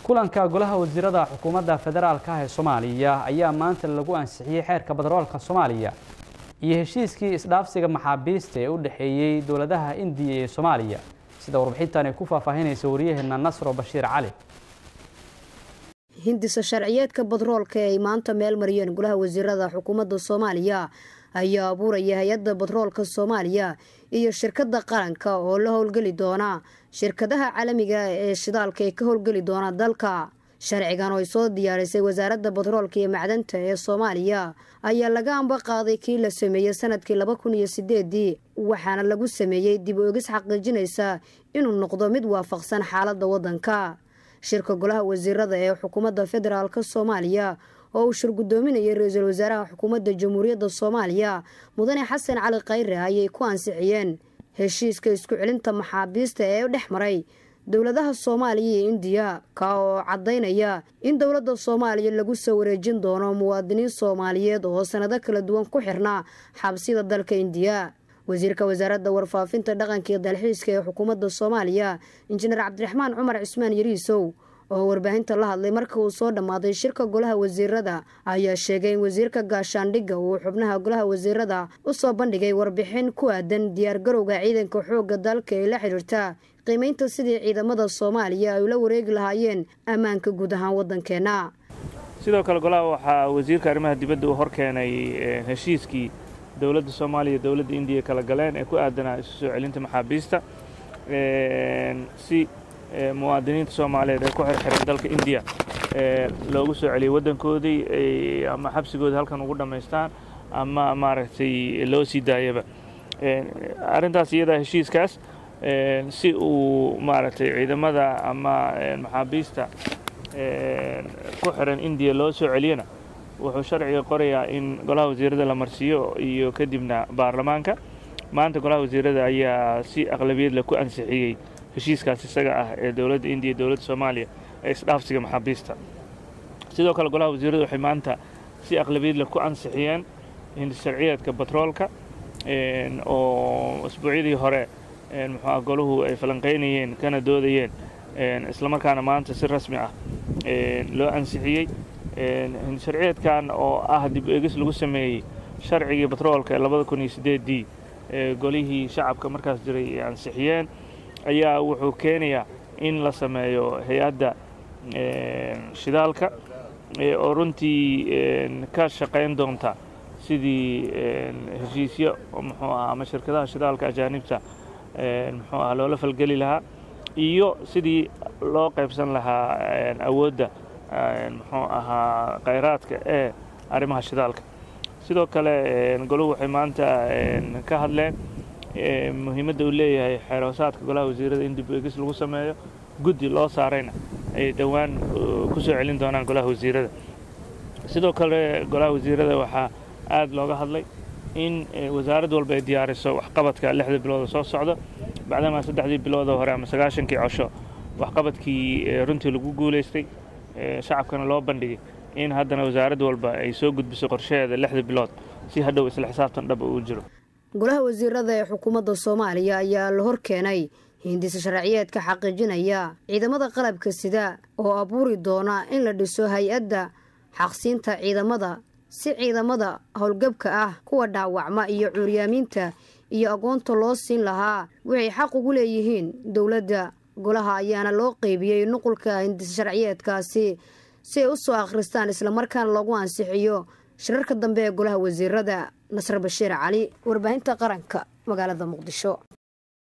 kulanka golaha wasiirada xukuumadda federaalka ah ee soomaaliya ayaa maanta lagu ansixiyey xeerka batroolka soomaaliya iyo heshiiskii isdhaafsiga maxaabiista ee u dhexeeyey dowladaha indiya iyo soomaaliya sida warbixintan ay ku faahfaahinaysa waryaheena nasro bashiir cali hindisa sharciyeedka batroolka ee ay maanta meel mariyeen golaha wasiirada xukuumadda soomaaliya ayaa abuuraya hay-adda batroolka soomaaliya iyo shirkadda qaranka oo la howlgeli doona shirkadaha caalamiga ee shidaalka ee ka howlgeli doona dalka sharcigan oo ay soo diyaarisay wasaaradda batroolka iyo macdanta ee soomaaliya ayaa laga amba qaaday kii la sameeyey sanadkii laba kun iyo sideedii waxaana lagu sameeyey dib oogis xaqiijinaysa inuu noqdo mid waafaqsan xaaladda waddanka shirka golaha wasiirada ee xukuumadda federaalk soomaaliya oo uu shir guddoominayay ra-iisul wasaaraha xukuumadda jamhuuriyadda soomaaliya mudane xasan cali khayre ayay ku ansixiyeen heshiiska isku celinta maxaabiista ee dhex maray dowladaha soomaaliya iyo indiya ka oo caddaynaya in dowladda soomaaliya lagu soo wareejin doono muwaadiniin soomaaliyeed oo sanado kala duwan ku xirnaa xabsida dalka indiya wasiirka wasaaradda warfaafinta dhaqanka iyo dalxiiska ee xukuumadda soomaaliya injineer cabdiraxmaan cumar cismaan yariisow oo warbaahinta la hadlay marka uu soo dhammaaday shirka golaha wasiirada ayaa sheegay in wasiirka gaashaandhigga uu xubnaha golaha wasiirada u soo bandhigay warbixin ku aadan diyaargarowga ciidanka xoogga dalka ee la xidhiirta qiimaynta sidii ciidamada soomaaliya ay ula wareegi lahaayeen ammaanka guud ahaan waddankeenna sidoo kale golaha waxaa wasiirka arrimaha dibadda uu hor keenay heshiiskii dowladda soomaaliya iyo dowladda indiya kala galeen ee ku aadanaa isu soo celinta maxaabiista si muwaadiniinta soomaaliyeed ee ku xirxiran dalka indiya loogu soo celiyay waddankoodii ama xabsigooda halkan ugu dhammaystaan ama maaragtay loo sii daayaba arrintaas iyadaa heshiiskaas si uu maaragtay ciidamada ama maxaabiista ku xiran indiya loo soo celiyana wuxuu sharciga qorayaa in golaha wasiirada la marsiiyo iyo kadibna baarlamaanka maanta golaha wasiirada ayaa si aqlabiyadle ku ansixiyey heshiiskaas isaga ah ee dowladda indiya dowladda soomaaliya ee isdhaafsiga maxaabiista sidoo kale golaha wasiiradu waxay maanta si aqlabiyadle ku ansixiyeen hindisharciyeedka batroolka oo asbuucyadii hore muxuua goluhu ay falanqaynayeen kana doodayeen islamarkaana maanta si rasmi ah loo ansixiyey hindisharciyeedkan oo ah dib eegis lagu sameeyey sharcigii batroolka ee labada kun iyo sideedii golihii shacabka markaas jiray ay ansixiyeen ayaa wuxuu keenayaa in la sameeyo hay-adda shidaalka oo runtii ka shaqayn doonta sidii heshiisyo muxuu aha ama shirkadaha shidaalka ajaanibta muxuu aha loola falgeli lahaa iyo sidii loo qaybsan lahaa awoodda muxuu ahaa khayraadka ee arrimaha shidaalka sidoo kale goluhu waxay maanta ka hadleen muhiimadda uu leeyahay xeeroosaadka golaha wasiirada in dib eegis lagu sameeyo guddi loo saarayna ay dhowaan ku soo celin doonaan golaha wasiirada sidoo kale golaha wasiirada waxaa aad looga hadlay in wasaarad walba ay diyaariso waxqabadka lixda bilooda soo socda bacdamaa saddexdii bilooda hore ama sagaashankii cosho waxqabadkii runtii lagu guulaystay shacabkana loo bandhigay in haddana wasaarad walba ay soo gudbiso qorshaheeda lixda bilood si hadhow isla xisaabtan dhaba uu jiro golaha wasiirada ee xukuumadda soomaaliya ayaa la hor keenay hindisa sharciyeedka xaqiijinaya ciidamada qalabka sida oo abuuri doona in la dhiso hay-adda xaqsiinta ciidamada si ciidamada howlgabka ah kuwa dhaawacma iyo cuuryaamiinta iyo aqoonta loo siin lahaa waxay xaq ugu leeyihiin dowladda golaha ayaana loo qeybiyey nuqulka hindisa sharciyeedkaasi si ay u soo akhristaan islamarkaana loogu ansixiyo shirarka dambe ee golaha wasiirada nasr bashiir cali warbaahinta qaranka magaalada muqdisho